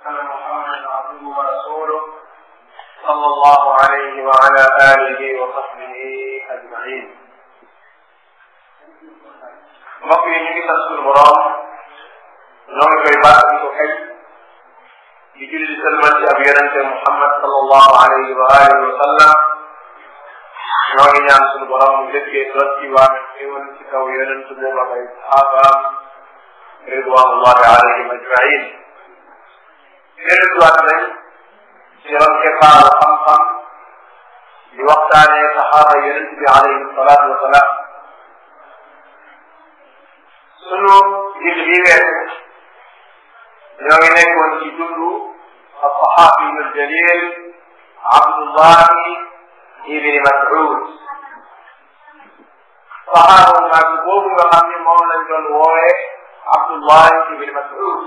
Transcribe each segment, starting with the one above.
أن محمدا عبده ورسوله صلى الله عليه وعلى آله وصحبه أجمعين mbokk yi ñu ngi sant suñu borom ñoo ngi koy baax di ko xëy di julli di sëlmal ci ab yonente Muhammad sallallahu alayhi wa alihi wa sallam ñoo ngi ñaan suñu borom mu dëkkee doot ci waa xéwal ci kaw yonente boobu ak ay saxaabaam ridwanullahi alayhim ajmain dellusiwaat nañ ci ron keppaaru xam-xam di waxtaanee saxaaba yonente bi alayhi salaatu wa salaam sunu jill bi weesu ñoo ngi nekkoon ci dundu alsaxaabiyu aljalil abdullahi ibni mas'ud saxaaba mag boobu nga xam ne moom lañ doon woowee abdullahi ibni mas'ud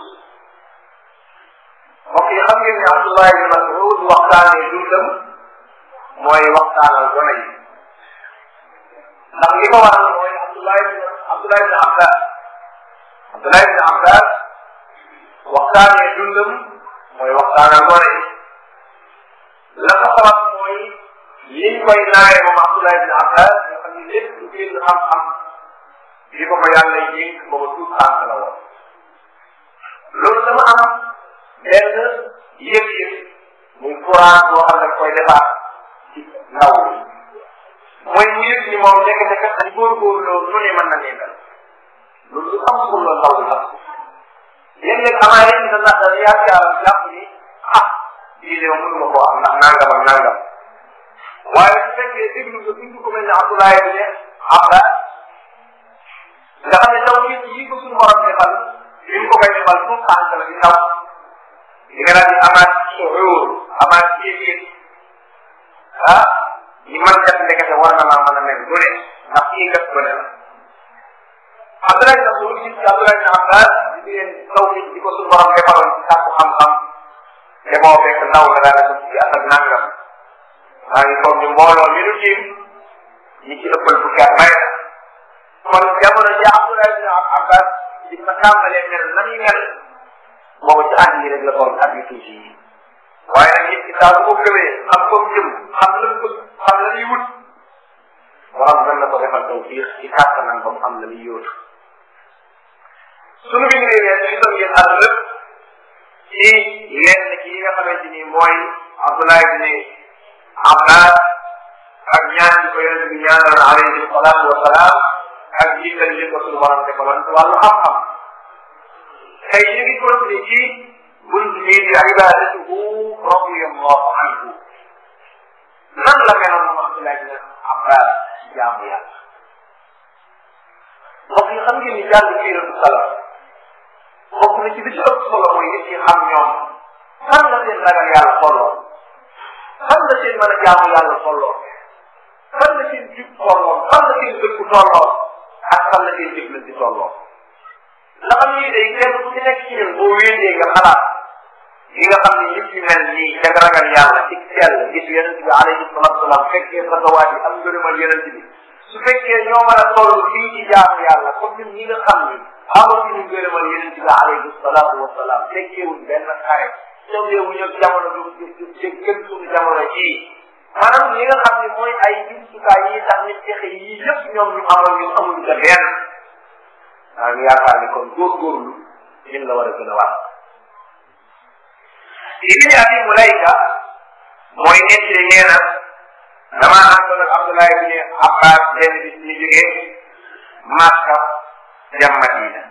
mbokk yi xam ngeen ne abdullahi ibni mas'ud waxtaanee dundam mooy waxtaanal gone yi ndax li ko waral mooy abdullahi abdullahi ibni abbas Abdullah ibn Abbas waxtaanee dundam mooy waxtaanal gone yi la ko sabab mooy liñ koy naawee moom Abdullah ibn Abbas nga xam ne lépp lu génn xam-xam li ko ko yàlla yénk booba tuut tànk la woon loolu dama am benn yëg-yëg muy courage boo xam ne koy defaat ci ndaw bi mooy mu yëg ni moom ndekete kat ay góorgóorlu loolu nu ne mën na nekkal loolu lu am solo ndaw la yéen nag amaa yéen dina ndax dañuy yaakaaram jàpp ni ah lii de mënu ma koo am ndax nangam ak nangam waaye su fekkee déglu nga dund ko mel ne Abdoulaye bi ne Abbas nga xam ne taw nit yi ko suñu borom defal li mu ko koy defal tout tànk la di taw di nga daal di amaat suxuur amaat yëg-yëg ah li man kat ndekete war na maa mën a mel bu ne ndax kii kat bu ne la Abdoulaye ibn Mas'ud gis ci Abdoulaye ibn Abbas di leen taw nit di ko suñu borom defaloon ci sàkku xam-xam te moo fekk ndaw la daal di ci at ak nangam maa ngi foog ñu mbooloo mi nu tiim ñi ci ëppal fukki at may kon jamono ji Abdoulaye ibn Abbas di ma tàmbalee mel na muy mel boobu ci at yi rek la doon at yu tuuti yi waaye nag nit ki saa su ko gëmee xam ko jëm xam la mu xam la muy wut borom gën na ko defal tawfiix ci kàttanam ba mu am la muy yóotu sunu bind yi wees gisoon ngeen àll lépp ci lenn ci yi nga xamante ni mooy Abdoulaye ibn Abbas ak ñaan bi ko yonente bi ñaanal alayhi salaatu wa salaam ak jiital li ko sunu borom defaloon ci wàllu xam-xam tey ñu ngi continué ci bunt bii di ibadatuhu radiyallahu anhu nan la meloon moom Abdoulaye ibn Abbas jaamu yàlla mbokk yi xam ngeen ni jàng siiratu salaf bokk na ci bi ci ëpp solo mooy nit ñi xam ñoom fan la seen ragal yàlla tolloo fan la seen mën a jaamu yàlla tolloo fan la seen jub tolloo fan la seen dëkku tolloo ak fan la seen jëflante tolloo la xam ni day kenn ku ci nekk ci ñun boo wéetee nga xalaat yi nga xam ne nit ñi mel nii jag ragal yàlla ci sell gis yonent bi alayhi salatu salaam fekkee fatawaat yi am ngërëmal yonent bi su fekkee ñoo mën a toll fii ci jaamu yàlla comme ñun ñi nga xam ni amatuñu ngërëmal yonent bi alayhi salatu wasalaam fekkeewuñ benn xare tawleewuñu ak jamono du ci gën suñu jamono jii maanaam li nga xam ne mooy ay jumtukaay yi tax nit texe yii yëpp ñoom ñu amoon ñu amuñu ko benn maa ngi yaakaar ni kon góorgóorlu ñun la war a gën a wax ibni abi mulayka mooy nit li nee na damaa àndoon ak Abdoulaye ibni Abbas benn bis ñu jógee Makka dem Madina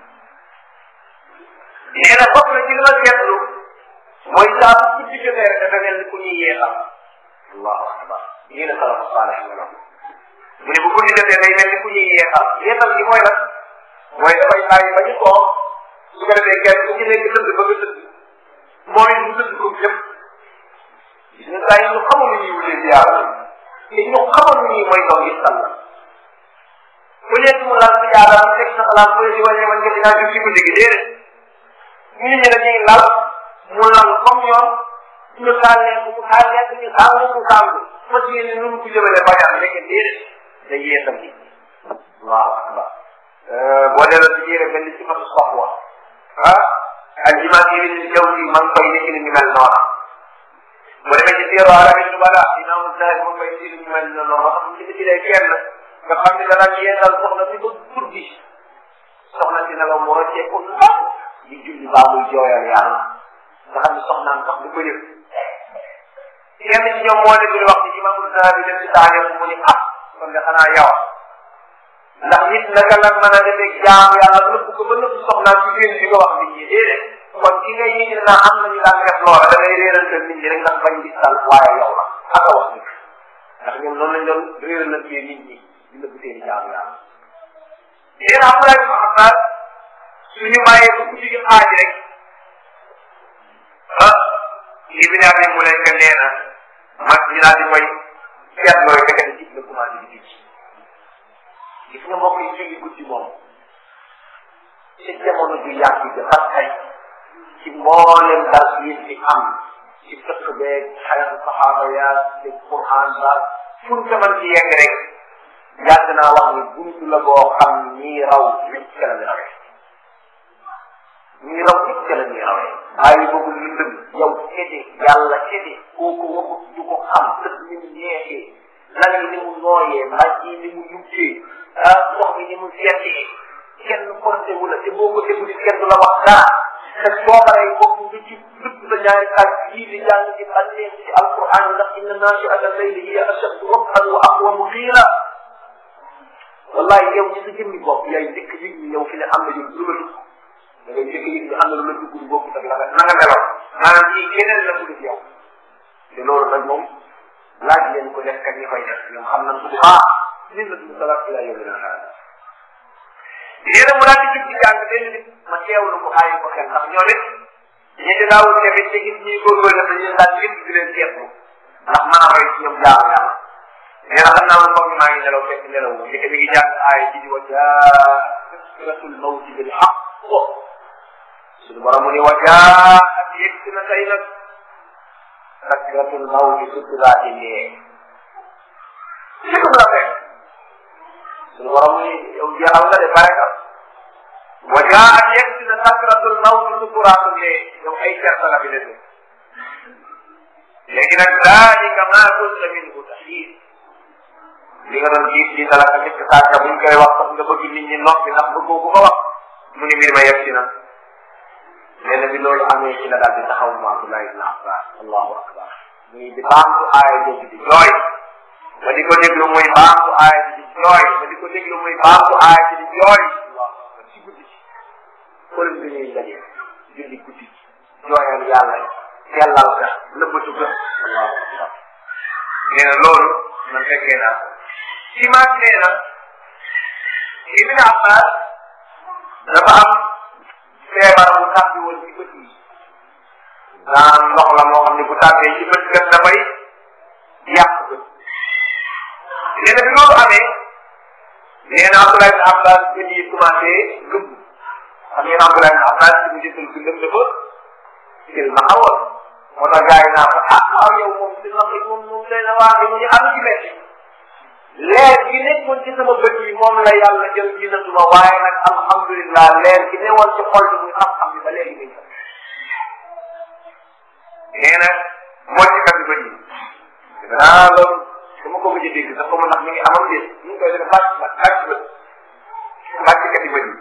nee na bokk na ci li ma seetlu mooy saa bu guddi jotee rek dafa mel ni ku ñuy yeexal allahu akbar nii la salafu saalih meloon mu ne bu guddi jotee day mel ni ku ñuy yeexal yeexal gi mooy lan mooy dafay bàyyi ba ñu toog su ko defee kenn ku ci nekk tëdd ba nga tëdd mooy mu tëdd ko lépp gis nga saa yi ñu xamoon ni ñuy wutee ci yàlla te ñu xamoon ni ñuy mooy doon gis sàll bu nekk mu lal si yàlla mu teg sa xalaat bu di wane man nga dinaa jóg ci guddi gi déedéet nit ñi dañuy lal mu lal comme ñoom ñu taal leen mu taal leen ñu taal leen mu taal ko fas yéene nu mu ko jëmale ba yàlla nekk déedéet day yeesal nit ñi allahu akbar boo delloo ci yére benn ci fatu soxwa ah aljimaat yi ni jaw si man koy nekk ni ñu mel noona bu demee ci téero arabi bala imam Zahabi moom koy nekk ni ñu mel noona wax ci ci day kenn nga xam ne dana yeesal soxna si ba guddi soxna si nelaw mu rocceeku ndax di julli baa muy jooyal yàlla nga xam ne soxnaam sax du ko yëg kenn ci ñoom moo nekk di wax ci imam Zahabi dem ci taarix mu ni ah kon de xanaa yow ndax nit naka la mën a defee jaam yàlla nëbb ko ba nëbb soxnaam ci génn di ko wax nit ñi déedéet kon ki ngay yëg ne naa am nañu daan def loola da ngay réerante nit ñi rek ndax bañ gis tal waaye yow la ak a wax nit ndax ñoom noonu lañ doon réerante nit ñi di nëbb seeni jaam yàlla yéen am na xam naa suñu bàyyee ko guddi gi xaaj rek ah lii bi daal ne mu nekk nee na mag ñi daal di koy seet looy fekk ci la commencé di gis gis nga mbokk yi julli guddi moom ci jamono ju yàgg bi ba tey ci mboolem dal yi fi am ci fekk beeg xayat saxaaba yaa ci Quran ba fu ñu demal ci yegg rek yàgg naa wax ni buntu la boo xam ñii raw nit ca la ñu rawee ñii raw nit ca la ñuy rawee bàyyi boobu lëndëm yow kete yàlla kete kooku waxut du ko xam tëdd ni mu neexee lan yi ni mu nooyee mbaj yi ni mu yubbee ah ndox mi ni mu seetee kenn porté wu la te boo ko déglu kenn du la wax dara te soo paree bopp nga ci lëpp sa ñaari kaaj yii di jàng ci bànneex ci alquran ndax inna naasiata layli hiya ashaddu rabhan wa aqwamu qiila wallahi yow ci sa jëmmi bopp yaay njëkk yëg ni yow fi ne am na yow lu la dugg da ngay njëkk yëg ni am na lu la dugg lu bokk ak la nga na nga meloon maanaam kii keneen la dugg yow te loolu nag moom laaj leen ko def kat ñi koy def ñoom xam nañ ko bu baax lin la dugg salaat ila yow dina xaar yéen a mu daal di jug ci jàng benn nit ma teewlu ko bàyyi ko xel ndax ñoom it ñi di daawul tamit te gis ñuy góorgóorlu dañ leen daal lépp di leen seetlu ndax mën a roy ci ñoom jaamu yàlla nee na xam naa man foog maa ngi nelaw fekk nelaw wu ndeke mi ngi jàng aaya ji di wa jaa sakratul mawti bil haqq suñu borom mu ni wa jaa ak yegg si na tey nag sakratul mawti sukuraati ndee sikum la fekk suñu borom mu ni yow jeexal nga de pare nga wa jaa ak yegg si na sakratul mawti sukuraatu ndee yow ay certa la fi dese léegi nag daalika maa kunta minhu taxiir li nga doon gis di dalaka nit sàkka buñ koy wax sax nga bëgg nit ñi noppi ndax bëggoo ko ko wax mu ni mbir ma yegg si na nee na bi loolu amee ci la daal di taxaw mu Abdullah ibn Abbas allahu akbar muy di baamtu aaya jooju di jooy ma di ko déglu muy baamtu aaya ji di jooy ma di ko déglu muy baamtu aaya ji di jooy allahu akbar ci guddi ci xool bi ñuy daje julli guddi jooyal yàlla sellal ka nëbbatu ka allahu akbar nee na loolu man fekkee naa ci maag nee na Ibn Abbas dafa am feebar bu tàbbi woon ci bët yi daan ndox la moo xam ne bu tàbbee ci bët kat dafay yàq bët nee na bi loolu amee nee na Abdoulaye ibn Abbas bët yi commencé gëmm xam ngeen Abdoulaye ibn Abbas ci mu jëtal bindam dafa jël ma xawoon moo tax gars yi naa ko ah waaw yow moom si ndox yi moom moom day na waa mu ñu am ci metti leer gi nekkoon ci sama bët yi moom la yàlla jël ñu natuma waaye nag alhamdulilah leer gi newoon ci xol bi muy xam-xam bi ba léegi muy sax nee na moo ci kat bët yi danaa loolu su ma ko gëj a dégg sax comme ndax mi ngi amam déet ñu ngi koy def bàcc bàcc bàcc bët bàcc kat bët yi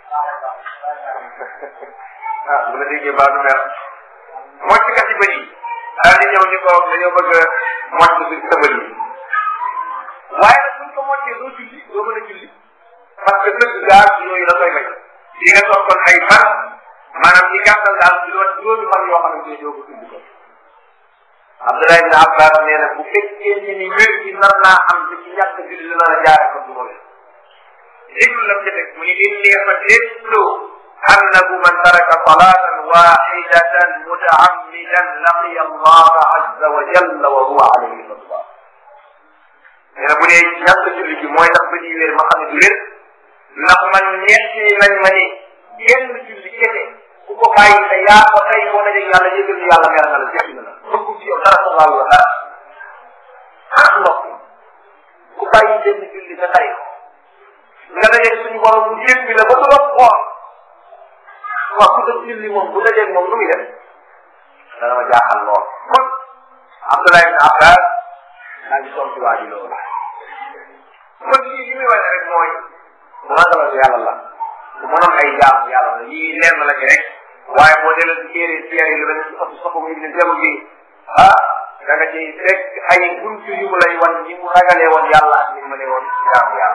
ah bu la déggee baa du mer moo ci kat bët yi daal di ñëw ñu ko dañoo bëgg a mocc bi sa bët yi waaye nag buñ ko moccee doo julli doo mën a julli parce que dëgg gaar yooyu la koy may di nga toog kon ay fan maanaam ci gàttal daal di doon juróomi fan yoo xamante ne doo ko tudd ko Abdullah ibn Abbas nee na bu fekkee ni ni wér gi nar naa am te ci ñàkk julli la nar a jaare ko du ma wér déglu la ca teg mu ni inni fa déglu annahu man taraka salatan waxidatan mutaammidan laqiya Allah azza wa jalla wa huwa alayhi ghadban nee na bu dee ñàkk julli gi mooy tax ba ñuy wér ma xam ne du wér ndax man ñetti nañ ma ni genn julli kese ku ko bàyyi te yaa ko tey boo dajee yàlla yëgal ni yàlla mer na la jëf na la bëggu ci yow dara sa wàll la dara ah mbokk ku bàyyi benn julli te tey ko nga dajee suñu borom mu jéppi la ba du la xool waaw ku dëgg julli moom bu dajeeg moom nu muy def dana ma jaaxal lool kon Abdoulaye ibn Abbas daa ngi tontu waa ji loolu kon lii li muy wane rek mooy magalu yàlla la bu mënoon ay jaamu yàlla la lii leer na la ci rek waaye boo demee ci téere téere yi lu mel ni soxna soxna muy ne jamu gi ah da nga ciy fekk ay buntu yu mu lay wan ni mu ragalee woon yàlla ak ni mu mënee woon jaamu yàlla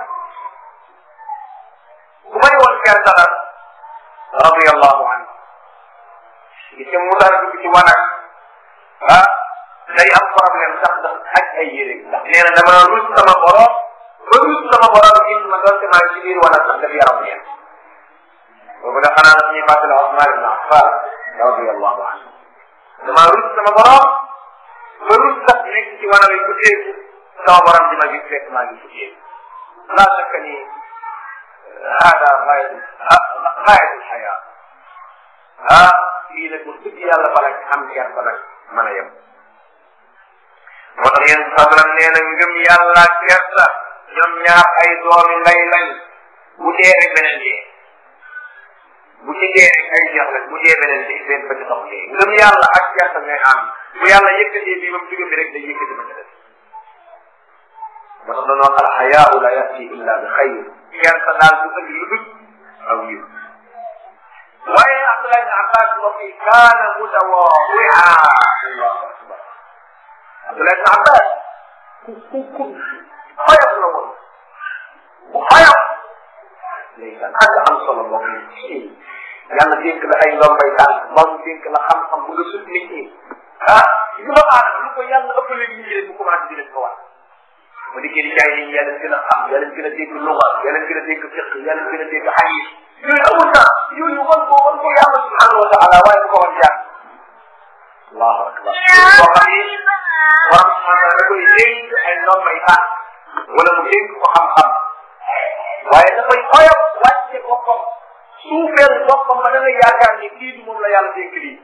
bu ma ne woon kersa la radiyallahu anhu gis nga mu daan dugg ci wanag ah day am problème sax ndax ak ay yére ndax nee na dama rus sama borom ba rus sama borom gis ma doonte maa ngi ci biir wanag sax daf yaram neen boobu da xanaa nag ñuy fàttali Usmaan ibn Affan radiyallahu anhu dama rus sama borom ba rus sax nekk ci wanag yi ku teeku sama borom di ma gis fekk maa ngi ci teeku laa shakka ni hada xayat xayat alxayaa ah fii nag wax dëgg yàlla bala am ker ba nag mën a yem moo tax yéen sabram nee na ngëm yàlla kersa ñoom ñaar ay doomi lay lañ bu dee rek beneen dee bu ci dee rek ay jeex lañ bu dee beneen dee benn ba ci sox dee ngëm yàlla ak kersa ngay am bu yàlla yëkkatee bii ba mu jóge bi rek day yëkkati ba ca des moo tax dañoo al xayaau la yati illa bi xayr kersa daal du ëndi lu dul aw yiw waaye Abdullah ibn Abbas mbokk yi kaana mutawaadi'a allahu akbar Abdullah ibn Abbas ku ku ku xoyof la woon bu xoyof ndeysaan ak am solo mbokk yi yàlla dénk la ay ndombay tànk moom dénk la xam-xam bu nga sut nit ñi ah lu ma aadama lu ko yàlla ëppale nit ñi rek bu commencé di leen ko wax mu dikkee di jaay nit ñi yàlla gën a xam yàlla gën a dégg luga yàlla gën a dégg fiq yàlla gën a dégg xadiis yooyu amul na yooyu wan ko wan ko yàlla subhanahu wa taala waaye bu ko wan jàng allahu akbar koo xam ni borom subhanahu da koy dénk ay ndombay tànk wala mu dénk ko xam-xam waaye dafay xoyof wàcce boppam suufeel boppam ba da nga yaakaar ni kii du moom la yàlla dénk lii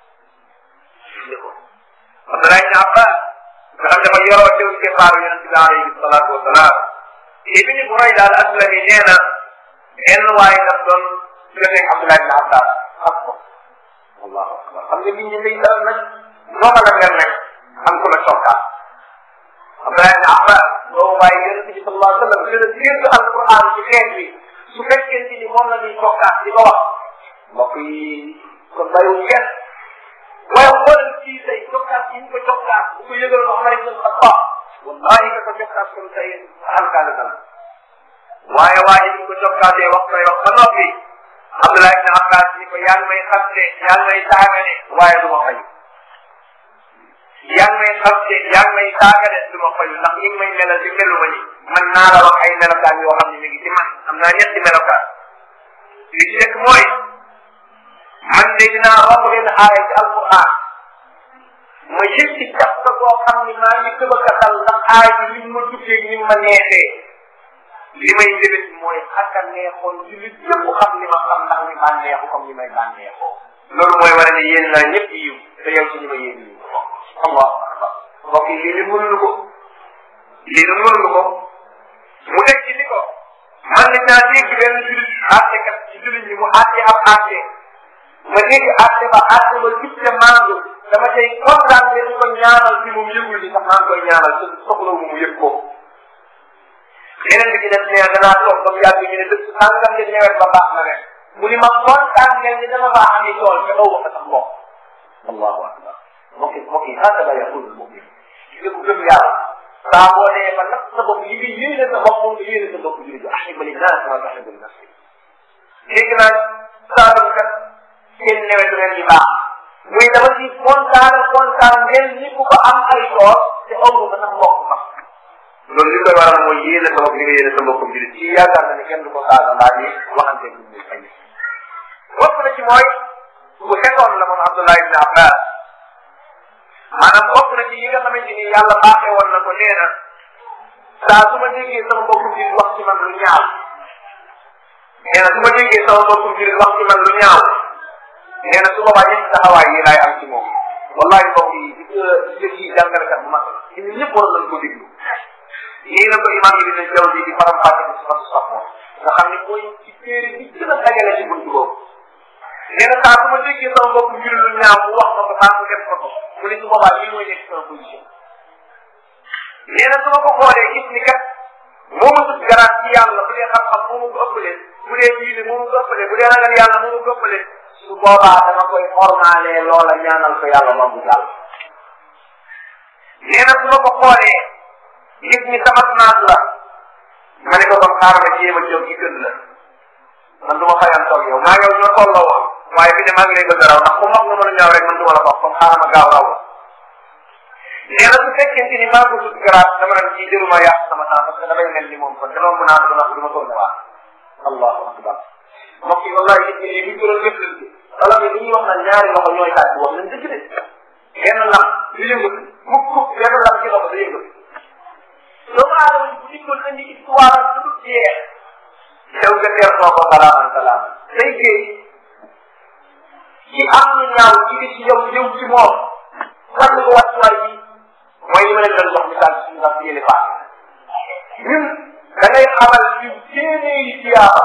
ne ko Abdoulaye ibn Abbas nga xam dafa yoroo teew ci xaaru yonente bi alayhi salaatu wasalaam ibni Burayda al aslami nee na benn waaye daf doon joteeg Abdoulaye ibn Abbas xam ko allahu akbar xam nga nit ñi day dal nag noo mën a mel nag am ko la cokkaat Abdoulaye ibn Abbas boobu waaye yonente bi sallallahu alayhi wa sallam gën a dégg alquran ci xeet bi su fekkente ni moom la ñuy cokkaat di ko wax mbokk yi kon bàyyiwuñ kenn waaye xoolal kii tey cokkaat yi ñu ko cokkaat bu ko yëgaloon Omar ibn Khattab wallahi ka ko cokkaat kon tey alkaale dana waaye waa ji ñu ko cokkaatee wax koy wax ba noppi Abdoulaye ibn Abbas ni ko yaa ngi may xamte yaa ngi may saagane waaye du ma fayu yaa ngi may xamte yaa ngi may saagane du ma fayu ndax ñi ngi may melal di melu ma ni man naa la wax ay melokaan yoo xam ne mi ngi ci man am naa ñetti melokaan li ci nekk mooy man de dinaa romb leen aaya ci alquran ma yëg ci jàpp ko koo xam ni maa ngi tëb a katal ndax aaya bi li ma duggee ni ma neexee li may njëbët mooy ak a neexoon ci li yëpp xam ni ma xam ndax ni bànneexu comme ni may bànneexoo loolu mooy wane ne yéen naa ñëpp yiw te yow ci ñi ma yéen yiw allahu akbar mbokk yi lii li mënuñu ko lii li mënuñu ko mu teg ci ni ko man nañ naa dégg benn julit àttekat ci julit ñi mu àtte ab àtte ma dégg àtte ba àtte ba jub te maandu dama tey kontaan de di ko ñaanal ci moom yëgul ni sax maa ngi koy ñaanal te soxla mu yëg ko yeneen bi ci def nee danaa toog ba mu yàgg ñu ne dëkk sàngam de nawet ba baax na ren mu ni ma kontaan ngeen ni dama baax ami tool te aw ma sax mbokk allahu akbar mbokk yi mbokk yi hakada yaqul mbokk yi gis nga ku gëm yàlla saa boo dee ba natt sa bopp yi nga yéene sa bopp moom nga yéene sa bopp jullit bi ahibba linnaas kama tuhibbu li nafsi dégg naa saa kat seen nawet ren yi baax muy dama ci kontaan kontaan ngeen ni ku ko am ay tool te aw ma sax mbokk ma loolu li koy waral mooy yéene sa bopp li nga yéene sa mbokkum jullit ci yaakaar na ne kenn du ko saaga mbaa di waxante bu muy fay bokk na ci mooy bu xetoon la moom Abdullah ibn Abbas maanaam bokk na ci yi nga xamante ni yàlla baaxee woon na ko nee na saa su ma déggee sama mbokkum jullit wax ci man lu ñaaw nee na su ma déggee sama mbokkum jullit wax ci man lu ñaaw nee na su boobaa ñetti taxawaay yi laay am ci moom wallahi mbokk yi di jëf yi jàngalekat bu mag la ci ñun ñëpp war nañ ko déglu lii la ko imam yi dina jaw di di faram fàcce ko sifatu sax moom nga xam ne mooy ci téere bi gën a dajale ci buntu boobu nee na saa su ma déggee sama bopp mbir lu ñaaw mu wax ma ko saa mu def ko ko mu ne su boobaa lii mooy nekk sama position nee na su ma ko xoolee gis ni kat moo ma sut garaat ci yàlla bu dee xam-xam moo ma ko ëppalee bu dee diine moo ma ko ëppalee bu dee ragal yàlla moo ma ko ëppalee su boobaa dama koy ornaalee loola ñaanal ko yàlla moom bu jàll nee na su ma ko xoolee gis ni sama naat la ma ne ko kon xaaral ma jéem a jóg gi gën la man du ma fayan toog yow maa yow ñoo tolloo woon waaye fi ne maa ngi lay bëgg a raw ndax ku mag nga mën a ñaaw rek man du ma la bokk kon xaaral ma gaaw raw la nee na su fekkente ni maa ko sut garaat dama naan ci jëruma yàq sama temps parce que damay mel ni moom kon dama mën a du ma du ma tourné waat allahu akbar mbokk yi wallahi gis nga li ñu doon jëflante wala mais li ñuy wax naan ñaari loxo ñooy tàgg wax nañ dëgg de benn lam du yëngatu mukk mukk benn lam ci loxo da yëngatu doomu aadama bu dikkoon indi histoire am du jeex yow nga teer noo ko salaaman salaaman say géey ci am lu ñaaw ci di ci yow ñëw ci moom wan ko wàccuwaay bi mooy li ma leen doon jox misaal ci suñu ndax yéene paas ñun da ngay xamal ci téeméeri tiyaaba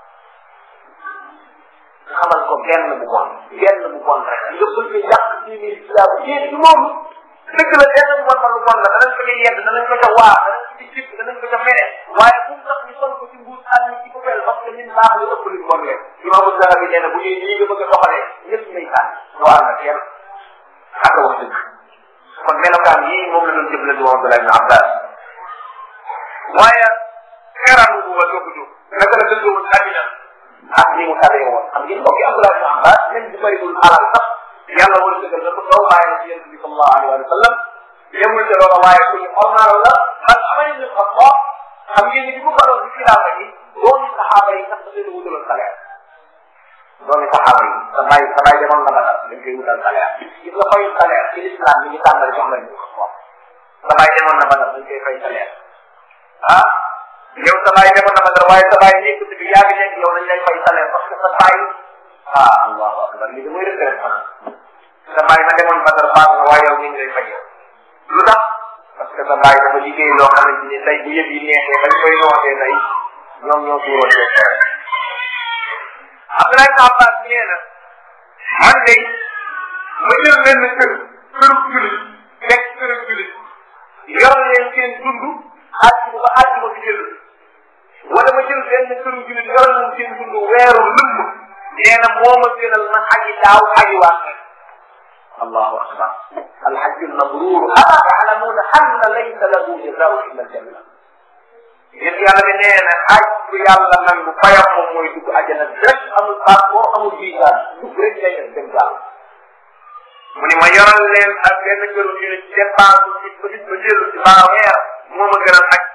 xamal ko benn bu bon benn bu bon rek nga bëgg a yàq téeméeri tiyaaba yéen ci moom dëgg la benn bu bon lu bon la danañ ko ca yedd danañ ko ca waa danañ ko ci jib danañ ko ca mere waaye bu mu tax ñu sol ko ci mbuus àll ci ko fel parce que ñun baax li ëpp luñ bon leen imaamu Zahabi nee na bu ñuy lii nga bëgg a doxalee ñëpp ngay sànni doo ànd ak kenn ak wax dëgg kon melokaan yii moom la doon jëflante moom Abdullah ibn Abbas waaye xeran bu ba dogg jóg naka la dëggoo woon àddina ak ni mu tawee woon xam ngeen mbokki Abdullah ibn Abbas même bu bëriwul alal sax yàlla war a dëggal na ko daw bàyyi na ci yonent bi sallallahu alayhi wa sallam yemul te loola waaye ku ñu ormaal la man amay ni xam wax xam ngeen ni bi mu baloon ci xilaafa gi doomi saxaaba yi sax da leen wutaloon salaire doomi saxaaba yi sa bàyyi sa bàyyi demoon na ba dañ koy wutal salaire gis nga fayu salaire ci l'islam bi ñu tàmbali jox lañ ko wax sa bàyyi demoon na ba dañ koy fay salaire ah yow sa bàyyi demoon na ba dara waaye sa bàyyi nekk bi yaa ngi nekk yow dañ lay fay salaire parce que sa bàyyi ah allahu akbar lii de mooy retraite xanaa sa bàyyi ma demoon ba dara baax na waaye yow ñu ngi lay fay yow lu tax parce que sa bàyyi dafa liggéey loo xamante ni tey bu yëf yi neexee bañ koy nootee tey ñoom ñoo tuuroon seen xeer Abdoulaye Abbas nee na man de ma jël benn kër këru julit nekk këru julit yor leen seen dund àjj ba àjj ba fi jël wala ma jël benn këru julit yor leen seen dund weeru lëmm nee na moo ma gënal ma aji daaw aji waat allahu akbar alhajju almabrur ala taalamuuna anna laysa lahu jazaau illa aljanna yéen yàlla bi nee na aj bu yàlla nangu fayam moom mooy dugg àjjana direct amul passeport amul visa dugg rek ngay def dem gaaw mu ni ma yoral leen ak benn këru ñu ne dépense ci ba nit ba jëlu ci baa weer moo ma gënal aj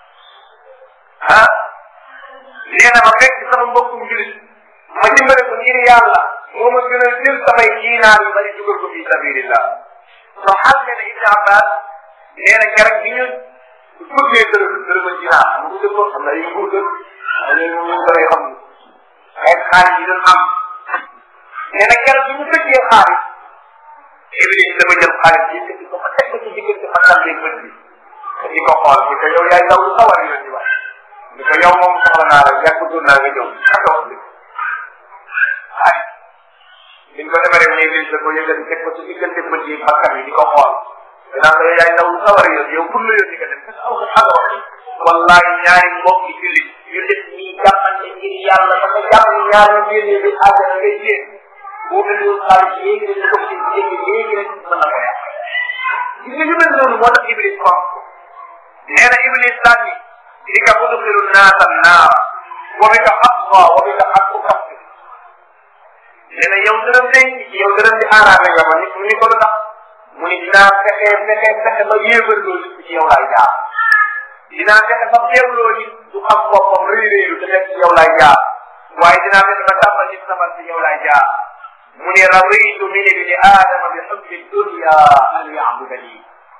ah nee na ma fekk sama mbokkum julit ma dimbale ko ngir yàlla moo ma gënal jël samay diinaar yu bari dugal ko fi sabilillah so xal ne ne Ibn Abbas nee na keroog bi ñu bëggee dërëm dërëm a dinaar xam nga dëkkoon xam na ay nguur dëkk ay ñu ñu koy xam ay xaalis yi doon am nee na keroog bi ñu bëggee xaalis Iblis dama jël xaalis yi te ko ma teg ko ci diggante ma tàmbee bët bi di ko xool ni ko yow yaay daw lu sawar yoon di wax ni ko yow moom soxla naa la yàgg doon naa nga ñëw ak wax dëgg xaalis biñ ko defaree mu Iblis da ko yëgal teg ko ci diggante bët yi bakkan yi di ko xool dinaa la yow yaay daw lu sawar yoon yow pour la yoon di nga dem parce que aw nga xaga wax wallahi ñaari mbokk yi jullit yu def nii jàppante ngir yàlla dafa jàpp ñaar ñu génnee bi àggana ngay génn boo indiwoon xaalis léegi dañu ko ci léegi léegi rek mën na ko yàq gis nga yu mel noonu moo tax Iblis ko nee na Iblis daal ni di ka udxilu naasa naara wa bi ka xaqwa wa bi ka xaqu kaffi nee na yow dërëm day yow dërëm di aaraame nga ma nit mu ni ko lu tax mu ni dinaa fexe fexe fexe ba yéebar loolu ci yow laay jaar dinaa fexe ba xeewloo nit du xam boppam rëy rëylu te nekk ci yow laay jaar waaye dinaa fexe ba tàmbal nit sabar ci yow laay jaar mu ne raditu min ibni aadama bi xubbi dunya an yabudani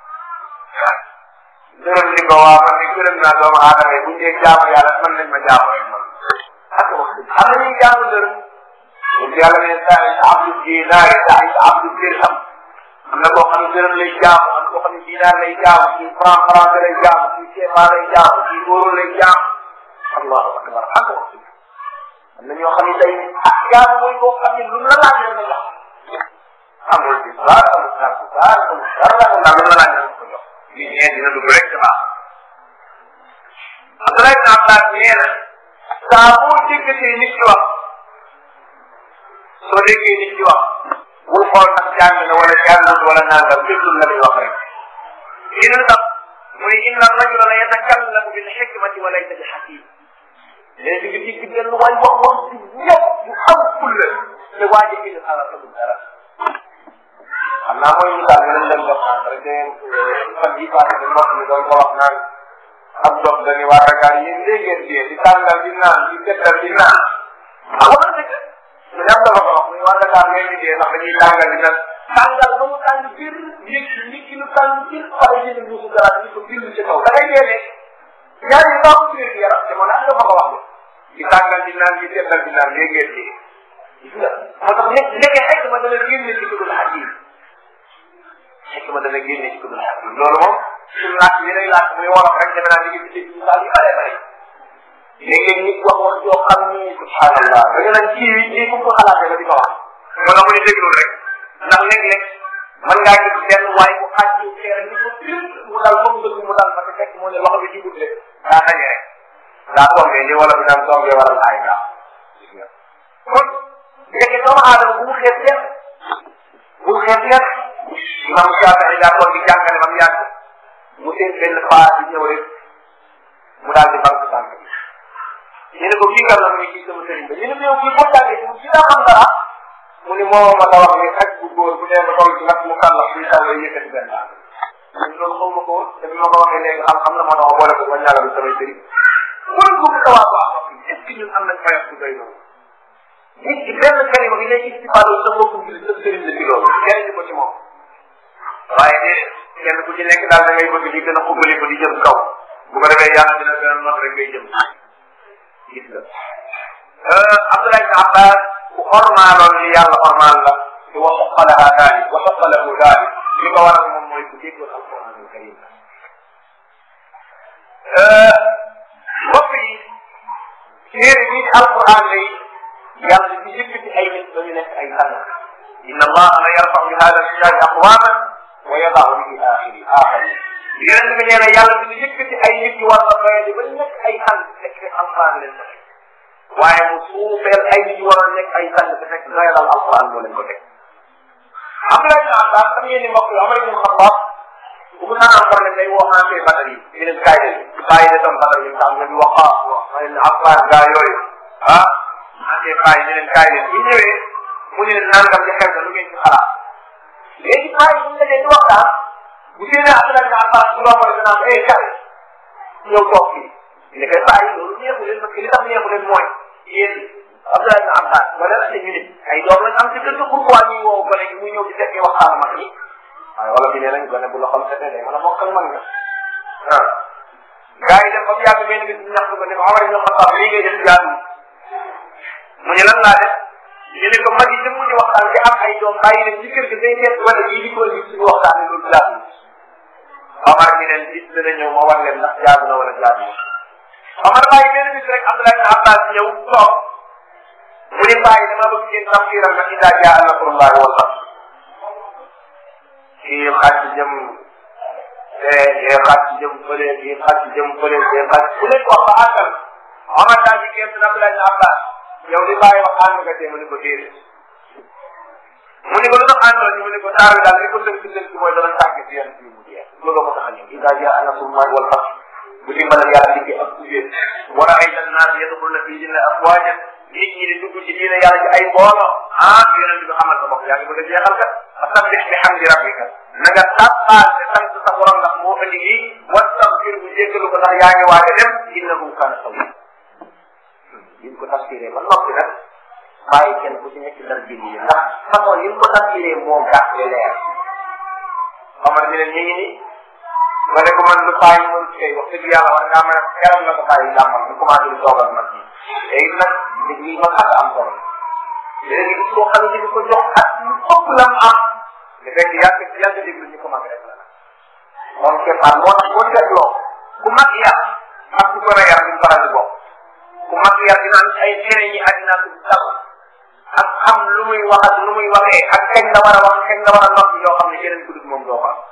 gërëm ni ko waa man de gërëm naa doomu aadama yi bu ñu dee jaamu yàlla man nañ ma jaamu rek man ak wax xam na ñuy jaamu dërëm bu yàlla ne saa yi abdu dinaari saa yi abdu dirham am na koo xam ne dërëm lay jaamu am na koo xam ne dinaar lay jaamu kii franc franc lay jaamu kii CFA lay jaamu kii euro lay jaamu allahu akbar ak wax am na ñoo xam ne tey ah jaam mooy koo xam ne lu mu la laaj rek nga jox amul bis baar amul gàtt baar amul dara ndax lu mu la laaj rek nga ko jox lii ñee dina dugg rek dama Abdoulaye ibn Abbas nee na saa boo déggatee nit ki wax soo déggee nit ki wax bul xool ndax jàng na wala jàngut wala nangam déglul la muy wax rek dina tax mu ne inna rajula la yatakallamu bil hikmati wa laysa bi hakim léegi nga digg benn waay wax wax bi ñëpp bu am fulla te waa ji kii xalaat la dara xam naa mooy misaal nga leen leen def rek de fan yi passé de mbokk mi doon ko wax naan ab dox dañuy waa Dakar yéen léegi ngeen di tàngal di naan di seetal di naan ah wax dëgg ñu dem dafa ko wax muy waa Dakar ngeen di dee ndax dañuy tàngal di naan tàngal ba mu tàng biir yëg nit ki lu tàng biir pare jënd musu dara di ko bind ci kaw da ngay dee ne ñaar yi baaxul ci wér yaram te man am dafa ko wax di tàngal di naan di seetal di naan léegi ngeen dee gis nga moo tax nekk nekkee xekk ma dana génne ci kudul xakim xekk ma dana génne ci kudul xakim loolu moom suñu laaj bi day laaj muy wolof rek defe naa di ngi ci misaal yu bare bare léegi nit wax wax joo xam ni subhanallah da nga naan kii wi lii fu ko xalaatee ba di ko wax moo tax mu ne déglul rek ndax léeg-léeg mën ngaa gis benn waay bu xaaj ci xeer ni ko pil mu dal moom dëgg mu dal parce que fekk moo ne loxo bi jibut rek daa daje rek daa tombé li wala bi naan tombé waral ay daa kon léegi doomu aadama bu mu xeeb kenn bu mu xeeb kenn imam Shafii daa toog di jàngale ba mu yàgg mu seen benn paa di ñëw rek mu daal di banque banque bi ñu ne ko kii kan la mu ne kii sama sëriñ ba ñu ne ko yow kii boo jàngee mu kii daa xam dara mu ne moo ma la wax ne xaj bu góor bu dee ba toll ci nag mu kan la suy taw lay yëkkati benn baax ñun loolu xaw ma ko woon te bi ma ko waxee léegi xam-xam la moo tax ma boole ko ba ñaanal samay sëriñ mooy bu ko waa baax est ce que ñun am nañ fayas bu doy noonu nit ki benn kalima bi ngay istifaado sa mbokku ngir sa sëriñ la ci loolu jëriñu ko ci moom waaye déedéet kenn ku ci nekk daal da ngay bëgg di gën a xubbali ko di jëm kaw bu ko defee yàlla dina gën a not rek ngay jëm gis nga Abdoulaye ibn Abbas ku xormaaloon li yàlla xormaal la te wa xoqalaha daalik wa xoqalahu daalik li ko waral moom mooy ku déggoon alquran al karim mbokk yi téere bii di alquran lay yàlla di yëkkati ay nit ba ñu nekk ay tànn inna allaha la yarfau bi hada alkitabi aqwaman wa yadaau bihi axiri axari yonent bi nee na yàlla dina yëkkati ay nit yu war a doyadi ba nekk ay tànn fekk alquran leen ko teg waaye mu suufeel ay nit yu war a nekk ay tànn te fekk doyadal alquran moo leen ko teg Abdoulaye ibn Abbas xam ngeen ni mbokk yi Omar ibn Khattab bu mu naan am problème day woo ancien badar yi ñu ne kaay leen bàyyi de tam badar yi nga xam ne di wax ah ma ne Abbas gaa yooyu ah ancien paa yi ñu leen kaay leen bu ñëwee mu ne leen nangam di xew na lu ngeen ci xalaat léegi paa yi bu ñu dajee di waxtaan bu séenee Abdoulaye ibn Abbas bu romb rek danaan eh kaay ñëw toog fii ne kay paa yi loolu neexu leen parce que li tax neexu leen mooy yéen Abdoulaye ibn Abbas wala la ñu ne ay doom lañ am ci kër ga pourquoi ñuy woo gone gi muy ñëw di fekkee waxtaan mag yi waaye wala bi nee nañ gone bu la xam setee day mën a bokk ak mag nga ah gars yi dem ba mu yàgg benn bis ñu ñaxtu ko ne ko Omar ibn Khattab lii ngay def jaadu mu ne lan laa def ñu ne ko mag yi dem di waxtaan ci am ay doom bàyyi leen ci kër ga day seet wala yii di ko indi suñu waxtaan ne loolu jaadu Omar mi leen bis dana ñëw ma war leen ndax jaadu na wala jaadu Omar bàyyi benn bis rek Abdoulaye ibn Abbas ñëw toog mu ne bàyyi dama bëgg ngeen tafsiral ma ida jaa nasrullahi wal fath kii xàcc jëm fee kii xàcc jëm fële kii xàcc jëm fële kii xàcc ku nekk wax ba àggal Omar daal di génn na Abdoulaye ibn Abbas yow li bàyyi wax ànd nga tee mu ne ko déedéet mu ne ko lu tax àndoon ñu mu ne ko taar bi daal li ko tënk tënk mooy dana tàgg ci yéen fii mu jeex loolu ko tax a ñëw ida jaa nasrullahi wal fath bu dimbalal yàlla liggéey ak kubéen wa raayta annaas yadxuluna fi diine afwaajan nit ñi di dugg ci diine yàlla ci ay mbooloo ah yonent bi xamal sa bopp yaa ngi bëgg a jeexal kat fasabbih bi hamdi rabbika na nga tàbbaal te sant sa borom ndax moo indi lii wastaghfir bu jéggalu ko ndax yaa ngi waaj a dem innahu kaana tawwab biñ ko tafsiree ba noppi nag bàyyi kenn ku ci nekk dara bind yi ndax façon yi ko tafsiree moo gàtt leer Omar mi ne ñu ngi nii ma ne ko man lu bàyyi mën ci kay wax dëgg yàlla war ngaa mën a xelal na ko bàyyi làmmal ñu commencé di toogal mag ñi léegi nag dëgg yi ma xas am solo léegi gis koo xam ne di ko jox ak lu ëpp la mu am te fekk yàgg yàgg déglu ñu commencé rek la nag moom keppaat moo tax boo seetloo ku mag yar ak ku gën a yar duñ faral di bokk ku mag yar dina am ay xere ñi àddina du dal ak xam lu muy wax ak lu muy waxee ak kañ la war a wax kañ la war a noppi yoo xam ne keneen ku dul moom doo ko am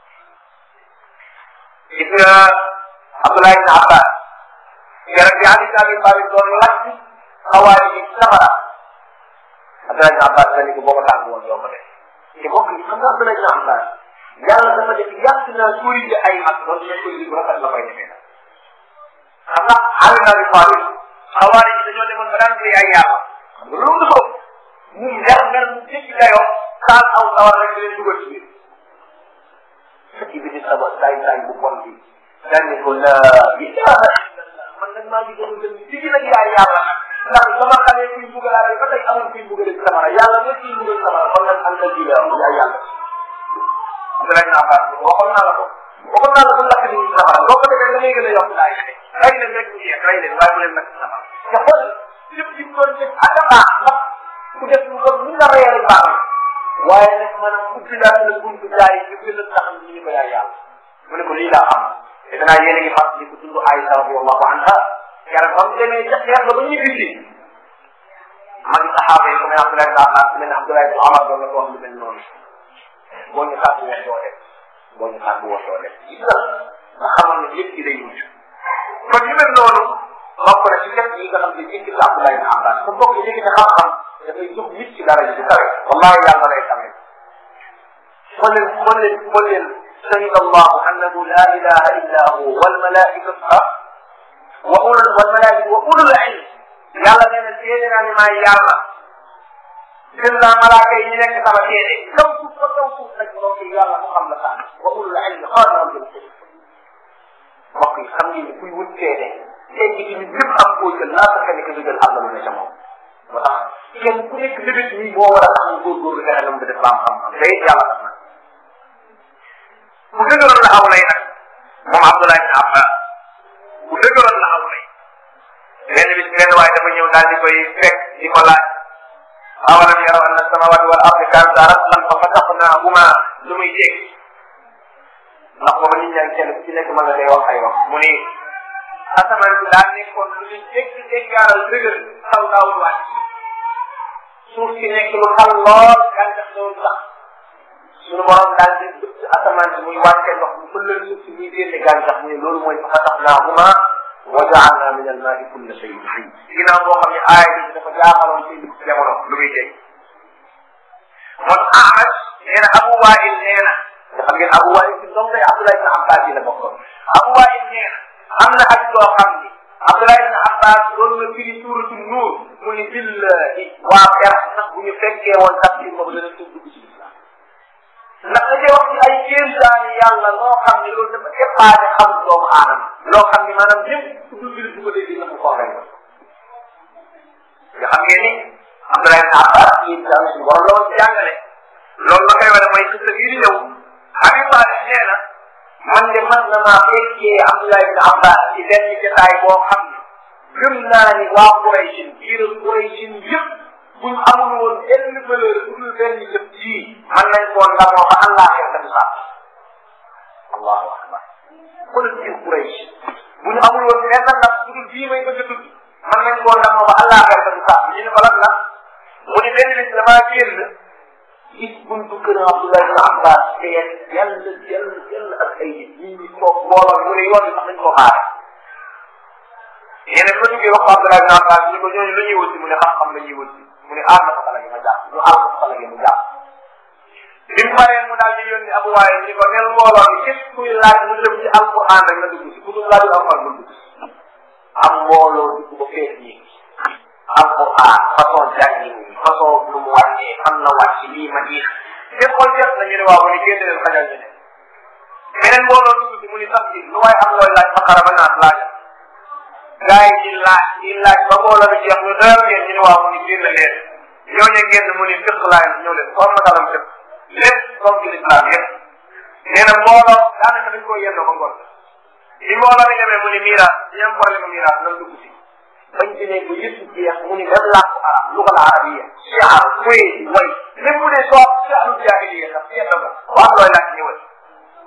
gis nga Abdoulaye ibn Abbas keroog bi Ali ibn Abi Talib doon lakk xawaari yi safara Abdoulaye ibn Abbas dañu ko boo ko tàgg woon doo ko def te bokk yi xam nga Abdoulaye ibn Abbas yàlla dafa def yàgg naa corrigé ay mag doon ne corrigé bu rafet la koy defee nag xam nga Ali ibn Abi Talib xawaari yi dañoo demoon ba daan koy ay yàlla xam nga loolu ko mu mer mer mu jéggi dayoo taal aw sawar rek leen dugal ci biir fekk bi di sama saay saay bu bon bi daan ne ko la ilaha illallah man nag maa ngi doon dem digi nag yaay yàlla nag ndax sama xale kuy bugalaale ba tey amul kuy bugale ci samara yàlla nga kuy bugal samara man nag am na ji la yaay yàlla Abdoulaye ibn Abbas waxoon naa la ko waxoon naa la bu lakk ni samara boo ko defee da ngay gën a yokk daay rey leen rek mu jeex rey leen waaye bu leen nag samara te xool lépp ci doon def ak a baax ndax ku def lu bon ni nga reyal baax waaye nag maanaam ubbi daal la buntu jaay yi ñu gën a tax ñu ñu ko yaay yàlla mu ne ko lii laa xam te danaa yéen a ngi fàttali ko dund Aïsa radiyallahu anha keroog ba mu demee ca xeex ba ba ñu bisi mag saxaaba yi ku mel Abdoulaye ibn Abbas ku mel ne Abdoulaye ibn Omar doon la ko wax lu mel noonu boo ñu tàggu woon doo dem boo ñu tàggu woon doo dem gis nga nga xamoon ne lépp ci day mujj kon yu mel noonu bokk na ci def yi nga xam ne jëkk ci Abdoulaye ibn Abbas te bokk ci jëkk xam-xam dafay jóg nit ci dara ji ci kawe wallahi yàlla lay xamee xool leen xool leen xool leen shahida allahu annahu la ilaha illa hu walmalaikatu wa ulul walmalaikatu wa ulul ilm yàlla nee na seede naa ni maay yàlla gën naa malaaka yi ñu nekk sama seede kaw suuf ba kaw suuf nag mbokk yi yàlla mu xam la sax wa ulul ilm xaadiran bil qist mbokk yi xam ngeen ni kuy wut seede seen ji tamit lépp am koo jël laa sa kenn que jël am na lu ne ca moom moo tax kenn ku nekk bébét nii moo war a tax mu góorgóorlu fexe na mu def ba am xam-xam day yàlla tax na bu dëgëroon la aw lay nag moom Abdoulaye ibn Abbas bu dëgëroon la aw lay benn bis benn waaye dafa ñëw daal di koy fekk di ko laaj awalam yaraw anna samawati wal ardi kanata ratqan fa fataqnahuma lu muy dégg ndax booba nit ñaa ngi kenn ku ci nekk mën nga day wax ay wax mu ni asamaan bi daa nekkoon lu ñu dégg déggaaral dëgër taw daawul wàcc suuf si nekk lu xal lool gàncax doon sax suñu borom daal di bëgg asamaan si muy wàcce ndox mu fëlal suuf si muy génne gàncax mu ne loolu mooy fa xataxnaahuma wa jaalna min almaai kulla shayin xay ginnaaw boo xam ne aaya bi dafa jaaxaloon ci jamono lu muy dégg mon Ahmad nee na Abu Wail nee na nga xam ngeen Abu Wail si doom day Abdoulaye ibn Abbas yi la bokkoon Abu Wail nee na am na ak loo xam ni Abdoulaye ibn Abbas doon na firi suuratu nuur mu ni billahi waa per sax bu ñu fekkee woon tafsir boobu dana tudd dugg ci islam ndax da cee wax ci ay kéemtaani yàlla loo xam ne loolu dafa dépassé xam doomu aadama loo xam ni maanaam ñëpp tudd jullit bu ko dégg na mu ko rek nga xam ngeen ni Abdoulaye ibn Abbas yi daal suñu borom la woon ci jàngale loolu la koy wane mooy xista bii di ñëw Habib Salih nee na man de man na maa fekkee Abdoulaye ibn Abbas ci benn jotaay boo xam ne gëm naa ni waa Quraysh biir Quraysh yëpp buñ amul woon benn valeur bu dul benn jëf jii man nañ koo ndamoo ba Allah xeex dem sax allahu akbar xoolal biir Quraysh bu ñu amul woon benn ndam bu dul bii may bëgg a tudd man nañ koo ndamoo ba Allah xeex dem sax ñu ne ko lan la mu ne benn bis damaa génn gis buntu kër Abdoulaye ibn Abbas fees yàlla yàlla yàlla ak ay nit ñi ñi toog mbooloo mu ne yoon bi sax dañ koo xaare yeneen ma duggee wax ko Abdoulaye ibn Abbas ni ko ñooñu lu ñuy wut si mu ne xam-xam la ñuy wut si mu ne aar na ko xale gi ma jàpp ñu aar ko xale gi mu jàpp bi mu paree mu daal di yónni Abu Waay ni ko nel mbooloo mi képp kuy laaj mu jëm ci alquran rek nga dugg si ku dul laajul alquran mu dugg si am mbooloo dugg ba fees ñi alquran façon jàngi façon lu mu wàccee fan la wàcc lii ma diix lépp xool jeex na ñu ne waaw mu ne génne leen xajal ñu ne beneen mbooloo dugg si mu ni sax lu waaye am looy laaj baqara ba naat laaj gaa yi di laaj di laaj ba mbooloo bi jeex ñu doyal ngeen ñu ne waaw mu ni génn leen ñooñu génn mu ni fekk laay ñëw leen xool na kalam fekk lépp comme ci l'islam yëpp nee na mbooloo daanaka dañ koo yendoo ba ngoon li mbooloo mi demee mu ni miiraas ñi am problème miiraas nan dugg si bañ ci ne bu yëpp jeex mu ni même làkku arab lugal arabiya shiar kuy way même mu ne soo shiaru jahiliya sax seet na ko wax looy laaj ñëwal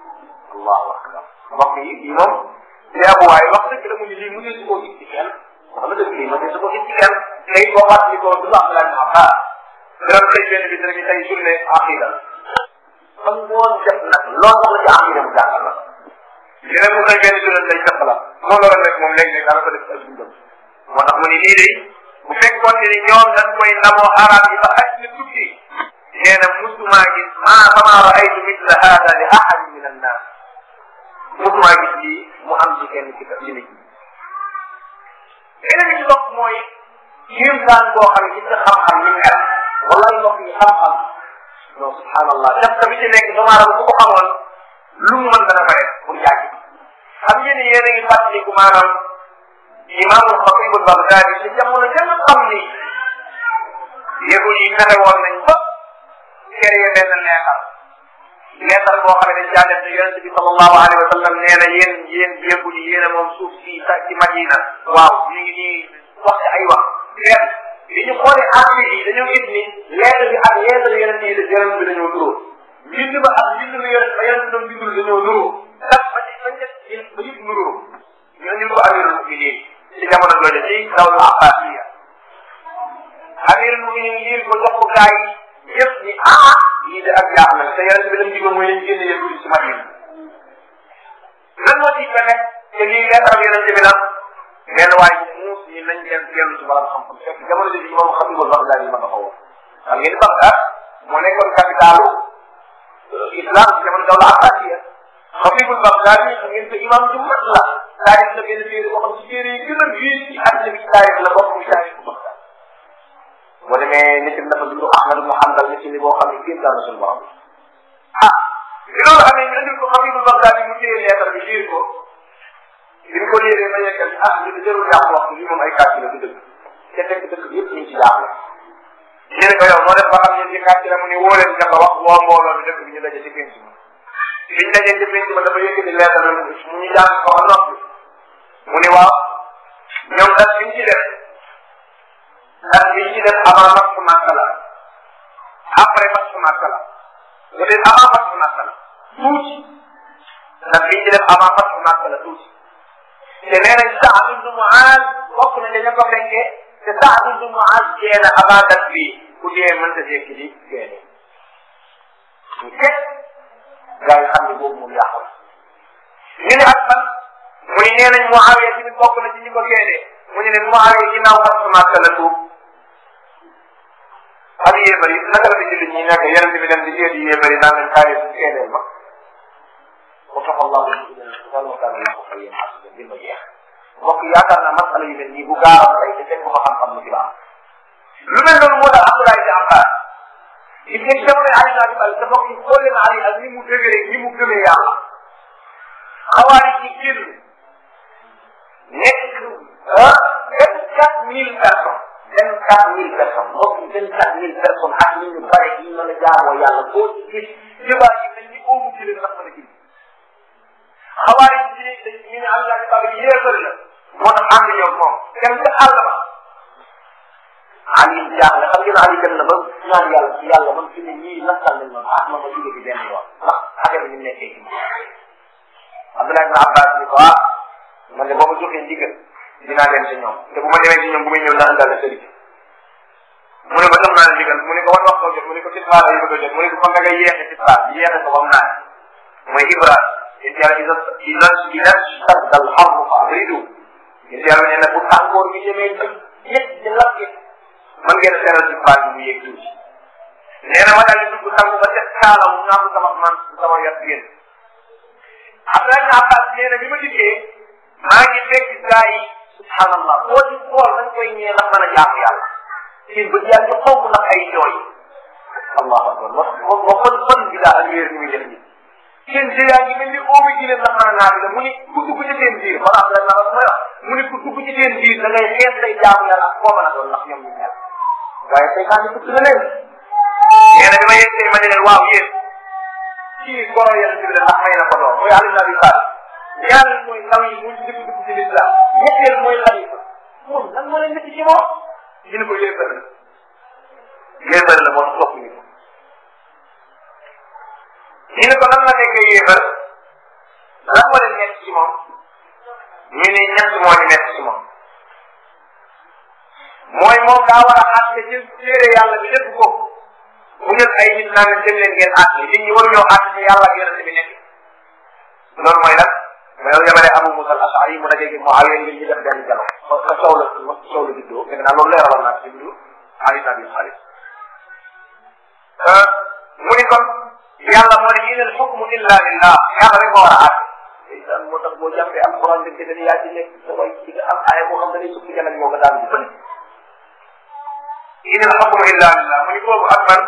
allahu akbar mbokk yi yi moom li abu waaye wax dëgg la mu ni lii mu ne si koo gis ci kenn wax na dëgg lii ma su ko gis ci kenn tey boo fàttali ko du wax la am ah dara xëy benn bis rek tey journée aqida fan ngoon def nag loolu la ci aqida mu jàngal la dina mu xëy benn journée lay jàpp la moo loolu rek moom léegi-léegi daana ko def ak dundam moo tax mu ni lii de bu fekkoon ni ñoom dañ koy ndamoo arab yi ba xaj na tukki nee na musumaa gis maa fama raaytu misla hada li ahadin min annas musumaa gis lii mu am ci kenn ci ci nit ñi beneen bi ci topp mooy kéemtaan boo xam ne gis nga xam-xam ni mel wallahi mbokk yi xam-xam non subhanallah def ka bi ci nekk doomu aadama bu ko xamoon lu mu mën dana bare pour yàgg xam ngeen ni yéen a ngi fàttaliku maanaam imaamul xatib al baghdadi ci jamono jëm xam ni yëgul yi fexe woon nañ ba créé benn leetar leetar boo xam ne dañ caa def ne yonente bi sallallahu alayhi wa sallam nee na yéen yéen yëgul yi yéen a moom suuf si sa ci Madina waaw ñu ngi nii wax ci ay wax benn bi ñu xoolee article yi dañoo gis ni leetar bi ak leetar yonente yi yonente bi dañoo nuroo mbind ba ak mbind ba yonente ba yonente doon bindul dañoo nuroo ndax ba ci bañ def ba yëpp nuroo ñoo ñu ko amirul muminin ci jamono jooju ci dawla abbasiya amirul muminin yir ko jox ko gaa yi yëpp ni ah lii de ak jaax na te yonente bi lam digoon mooy lañ génne yëpp ci Madina lan moo ci fexe te lii leetar yonente bi nag benn waay muus ñi nañ leen dellu ci borom xam-xam fekk jamono jooju moom xam nga Bagdad yi ma taxawoon xam ngeen Bagdad moo nekkoon capitalu islam ci jamono dawla abbasiya xatibul Bagdad yi xam ngeen ko imam ju mag la taarix la benn téere boo xam ci téere yi gën a viis ci àddina bi ci taarix la bokk muy taarix bu Bagdad boo demee nit ñi dafa dund Ahmad ibn Hanbal nit ñi boo xam ne kéem daal suñu borom ah bi loolu amee ñu indil ko xatibul Bagdad yi mu téye leetar bi liir ko bi ñu ko liiree ba yeggal ah li jarul yàq wax li moom ay kàcc la du dëgg te fekk dëkk bi yëpp ñu ci jaaxle ñu ne ko yow moo def ba xam ne ci kàcc la mu ni woo leen nga ko wax woo mbooloo bi dëkk bi ñu daje ci penc ma biñ dajee ci penc ma dafa yëkkati leetar mu mu ñu jàng ko ba noppi mu ni waaw ñoom dat biñ ci def dat biñ ci def avant match Makka la après match Makka la peut être avant match Makka la tuuti dat biñ ci def avant match Makka la tuuti te nee nañ Saad ibnu Muaz bokk na dañu ko fekkee te Saad ibnu Muaz dee na avant dat bii ku dee mënta jékki di génne ñu teg gars yi xam ne boobu moom yàqu ñu ne ak ban mu ne nee nañ Muawiya tamit bokk na ci ñi ko génne mu ne leen Muawiya ginnaaw Fathu Makka la tuub ak yéefar yi naka la fi jullit ñi nekk yeneen bi dem di seeti yéefar yi naan leen kaay génneel ma وفق الله الى الانتقال وكان الله خيرا حسنا بما jeex mbokk yaakaar naa masala yu mel nii bu gaaw tey te fekk ko xam-xam lu ci baax lu mel noonu moo tax Abdoulaye di Abbas gis ngeen jamono Ali naa di bal te mbokk yi xool leen Ali ak ni mu dëgëree ni mu gëmee yàlla xawaari ci génn nekk ah vingt quatre mille personnes vingt quatre mille personnes mbokk yi vingt quatre mille personnes ak ni ñu bare yi mën a jaamoo yàlla boo ci gis xibaar yi mel ni oomu jëlee ndax mën a gis xawaari ci dañ ñu ne am naa baba yéefar la moo tax ànd ñoom moom dem ca àll ba Ali jaaxle xam ngeen Ali dem na ba ñaan yàlla ci yàlla man fi ne ñii nasal nañ ma ah ma ma jóge ci benn yoon ndax affaire bi ñu nekkee ci Abdoulaye ibn Abbas ni ko ah man de boo ma joxee ndigal dinaa dem ci ñoom te bu ma demee ci ñoom bu may ñëw naa àndal sëriñ mu ne ko jox naa la ndigal mu ne ko wan wax ko jot mu ne ko tisbaar yi bëgg a jot mu ne ko kon da ngay yeexe tisbaar di yeexe ko bam naa mooy Ibrahima yéen yàlla iza iza iza stadda al-harru fa abridu yéen yàlla nee na bu tàngoor bi demee ba yëg di lakk mën ngeen a seeral ci baal bi mu yëg tuuti nee na ma daal di dugg sangu ba set kaala mu ñaamu sama man sama yat génn Abdoulaye ibn Abbas nee na bi ma dikkee maa ngi fekk gaa yi subhanallah koo ci xool dañ koy ñee ndax mën a jaamu yàlla seen bët yaa ngi xonk ndax ay jooy allahu akbar wax wax fan fan bi daal ak yéer ni muy def nii seen jë yaa ngi mel ni oomi ji leen ndax mën a naabi la mu ni ku dugg ci seen biir wala Abdoulaye ibn Abbas mooy wax mu ni ku dugg ci seen biir da ngay xees say jaamu yàlla ak koo mën a doon ndax ñoom ñu mel waaye tey kaa ñu na leen nee na bi ma yegg ma ne leen waaw yéen kii goro yàlla bi ndax may na ko doon mooy Ali ibn Abi Talib ñaareel mooy ndaw yi mu ci dëkk dugg ci l'islam ñetteel mooy xalifa moom lan moo leen métti ci moom ñu ne ko yéefar la yéefar la moo topp ñu ko ñu ne ko lan la nekkee yéefar lan moo leen métti ci moom ñu ne ñett moo ñu métti ci moom mooy moom daa war a àtte ci téere yàlla bi lépp ko mu jël ay nit naa leen dem leen ngeen àtte nit ñi waruñoo àtte ci yàlla ak yonente bi nekk loolu mooy lan mais yow yemale Abu Musa al-Ash'ari mu dajeeg Muawiya ngir ñu def benn jalo fa fa coow la fa coow la juddoo dégg naa loolu leeraloon naa ci bindu Ali ibn Abi Talib mu ni kon yàlla moo ne inal hukmu illa lillah yàlla rek moo war a àtte isan moo tax boo jàppee alquran dëgg dañu yaa ci nekk sa way ci nga am aaya boo xam ne dañuy sukki janag moo ko daan di fële inal hukmu illa lillah mu ni boobu ak man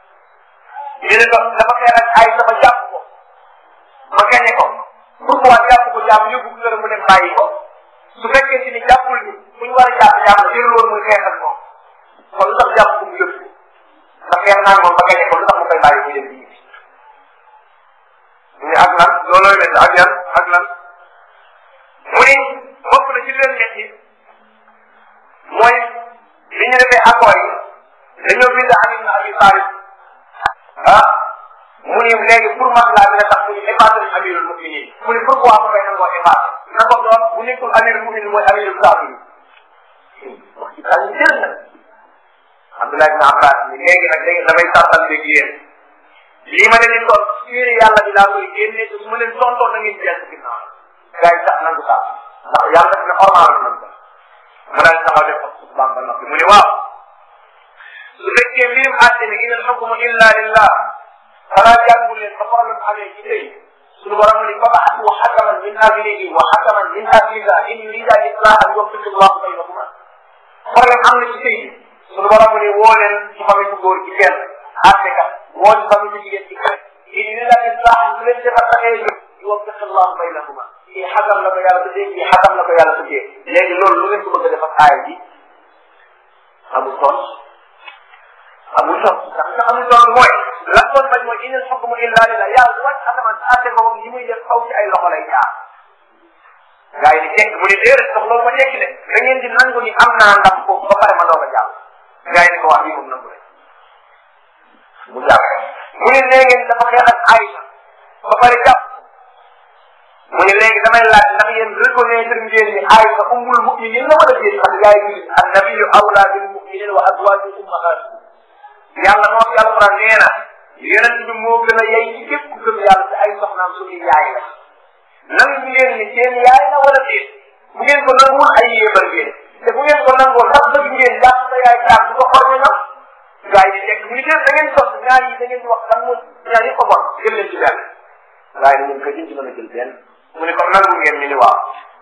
ñu ne ko dafa xeex ak ay sama jàpp ko ma gañe ko pourquoi jàpp ko jàpp yóbbu ko kër mu dem bàyyi ko su fekkee si ni jàppul ni fu ñu war a jàpp jàpp jël woon muy xeex ak moom kon lu tax jàpp ko mu yóbbu ndax xeex naa moom ba gañe ko lu tax mu koy bàyyi muy dem di ñibbi mu ne ak lan loolooy mel ak yan ak lan mu ni bokk na ci leen ñett yi mooy li ñu defee accord yi dañoo bind Ali ibn Abi Talib ah mu ni léegi pour maslaa bi nga tax mu ñu effacé nañ amirul muminin mu ni pourquoi mu koy nangoo effacé na ko doon bu nekkul amirul muminin mooy amirul kaafir wax ci daal ñu jël nag Abdullah ibn Abbas ni léegi nag léegi damay sartal léegi yéen lii ma leen di toll téere yàlla bi laa koy génne te su ma leen tontoon na ngeen jël ginnaaw gars yi sax nangu sax ndax yàlla def na ormal nañ ko mu daal taxaw def ko xutbaam ba noppi mu ne waaw su fekkee mbirum àtte ne inal xukmu illa lillah xanaa jàngu leen ba problème amee ci tey suñu borom ni fa ba'athu hakaman min ahlihi wa hakaman min ahliha in yurida islahan yuwaffiq Allahu baynahuma problème am na ci tey suñu borom ni woo leen ci famille bu góor ci kenn àtte kat woo ci famille bu jigéen ci kenn in yurida islahan su leen defar taxee jóg yuwaffiq Allahu baynahuma kii xakam la ko yàlla tuddee kii xakam la ko yàlla tuddee léegi loolu lu ngeen ko bëgg a def ak aaya bi amul toon amul toon ndax nga amul toon mooy lan doon bañ mooy inal xukmu illa lillah yàlla wàcc asamaan sa àtte ko moom yi muy def xaw ci ay loxo lay jaar gaa yi di tekk mu ni déedéet sax loolu ma tekki de da ngeen di nangu ni am naa ndam foofu ba pare ma doog a jàll gaa yi ni ko wax lii moom nangu rek mu jàll mu ni nee ngeen dafa xeex ak Aïcha ba pare jàpp mu ne léegi damay laaj ndax yéen reconnaître ngeen ni Aïcha ummul muminin la wala déet xam gaa yi ni annabiyu awla bil muminin wa azwajuhu ummahatuhum yàlla moo fi alquran nee na yonent bi moo gën a yey ci képp ku gëm yàlla te ay soxnaam suñuy yaay la nangu ngeen ni seen yaay la wala déet bu ngeen ko nanguwul ay yéebar ngeen te bu ngeen ko nangoo ndax bëgg ngeen jàpp sa yaay jàpp du ko xor ñu nam gaa yi di tekk mu ni déet da ngeen sos ñaar yi da ngeen di wax kan moom ñaar yi ko bon jël leen ci benn gaa yi ñun ko jën ci mën a jël benn mu ne kon nangu ngeen ñu ni waaw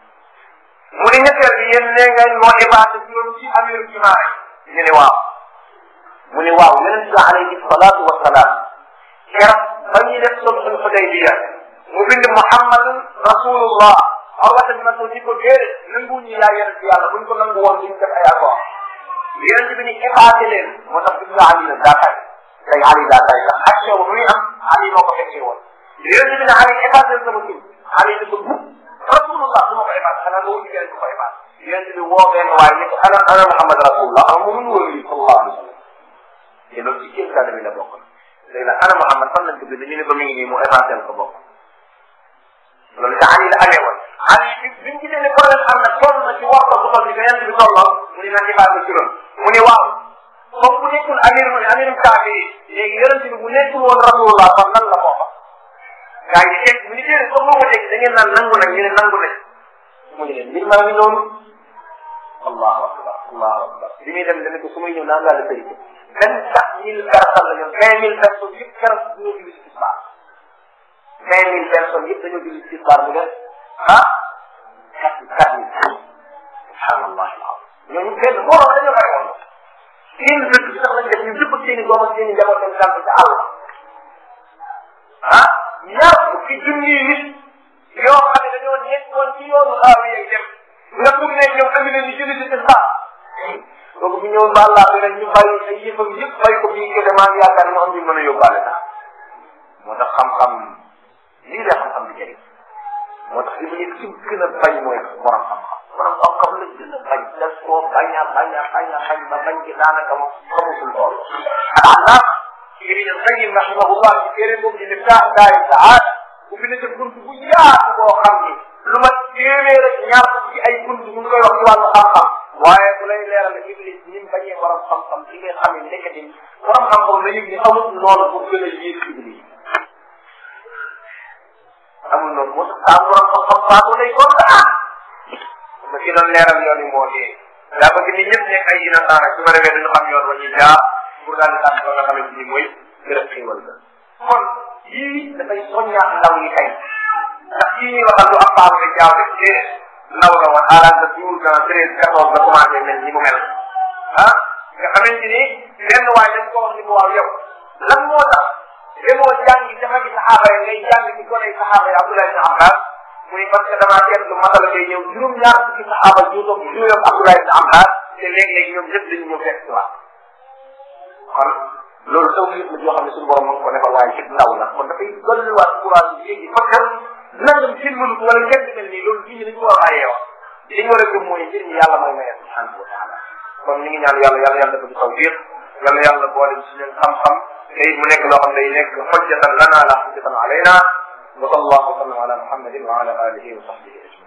mu ne ñetteel bi yéen nee ngeen moo épassé juróom ci amiru jumaa ñu ni waaw mu ne waaw yonent bi alayhi salaatu wa salaam keroog ba ñuy def sulhul Hudaybiya mu bind Muhammad rasulullah awata bi ma soo ci ko déedéet nangu ñu yaa yonent bi yàlla buñ ko nangu woon duñ def ay accord yonent bi ni épassé leen moo tax gis nga Ali nag daa tay tey Ali daa tay ndax action bu muy am Ali moo ko fekkee woon yonent bi ne Ali épassé sama tur Ali ni ko bu rasulullah du ma ko épassé xanaa nga wuti keneen ku ko épassé yonent bi woo benn waaye ni ko ana ana Muhammad rasulullah am mu mun wóor yi sallallahu alayhi wa sallam te loolu ci kéemtaan bi la bokk léegi nag ana Muhammad fan lañ ko bind ñu ne ko mi ngi nii mu évancé ko bokk loolu ca Ali la amee woon Ali bi bi ñu gisee ne problème am na toll na ci waxto bu toll ni ko yent bi tolloo mu ne naa évancé ci loolu mu ne waaw comme bu nekkul amir mu ne amirum kaafi yi léegi yonent bi bu nekkul woon rasulullah kon nan la bokk gaa yi teg mu ni déedéet comme moo ko teg da ngeen naan nangu nag ñu ne nangu nañ mu ne leen mbir maa ngi noonu allahu akbar allahu akbar li muy dem dana ko su may ñëw naan laa la sëriñ vingt quatre mille personnes la ñu vingt mille personnes yëpp keroog dañoo julli ci tisbaar vingt mille personnes yëpp dañoo julli ci tisbaar mu def ah quatre quatre mille subhanallah ñooñu benn borom dañoo bari woon seen dëkk bi sax lañ def ñu jëpp seen i doom ak seen i njaboot dem sant ca àll ah ñaar fukki junni nit yoo xam ne dañoo nekkoon ci yoonu xaaw yi dem nga pour ne ñoom andi leen ñu julli ci tisbaar donc bu ñëwoon ba àllaa bi rek ñu bàyyi ay yëfam yëpp bàyyi ko bii kii damaa yaakaar mu am ñu mën a yóbbaale daal moo tax xam-xam lii la xam-xam di jëriñ moo tax li mu nekk ci gën a bañ mooy borom xam-xam borom xam-xam la gën a bañ des koo bañ a bañ a bañ a bañ ba bañ ci daanaka moom xamusul lool alaam ibn al-Qayyim rahimahullah ci téere boobu di Miftah Daari Saada bu fi nekk bunt bu yaatu boo xam ni lu ma téeméer rek ñaar ci ay bunt mu ngi koy wax ci wàllu xam-xam waaye bu lay leeral iblis ni mu bañee borom xam-xam ci ngay xam ne nekkati borom xam-xam la yëg ni amul noonu bu gën a yéeg iblis amul noonu moo tax saa borom xam-xam faatu lay kontaan ma ci doon leeral yoon yi moo dee daa bëgg ni ñëpp nekk ay innocent rek su ma demee duñu xam yoon ba ñuy jaar pour daal di tànn ba nga xamante ni mooy gërëm xéewal la kon yii dafay soññaat ndaw ñi tey ndax yii ñuy waxal lu am baax rek jaaw rek déedéet ndaw la woon à l'âge de douze ans treize quatorze la commencé mel ni mu mel ah nga xamante ni benn waay dañ ko wax ni ko waaw yow lan moo tax demoo jàngi dafa gi saxaaba yi ngay jàng ci gone yi saxaaba yi Abdoulaye ibn Abbas mu ni parce que damaa seetlu masala ngay ñëw juróom-ñaar fukki saxaaba juutoom juróom Abdoulaye ibn Abbas te léeg-léeg ñoom ñëpp dañu ñëw fekk si waat kon loolu taw yëpp la yoo xam ne suñu borom ma ngi ko defal waaye ci ndaw la kon dafay dolliwaat courage bi léegi parce que nangam seen mënut wala ngeen mel nii loolu fii dañu war a bàyyee wax li ñu war a gëm mooy njëriñ yàlla mooy maye subhanahu wa taala kon ñu ngi ñaan yàlla yàlla yàlla dafa ci tawfiq yàlla yàlla boole ci suñu xam-xam te mu nekk loo xam ne day nekk xojjatan lana la xojjatan alayna wa sallallahu wa sallam ala muhammadin wa ala alihi wa sahbihi ajmain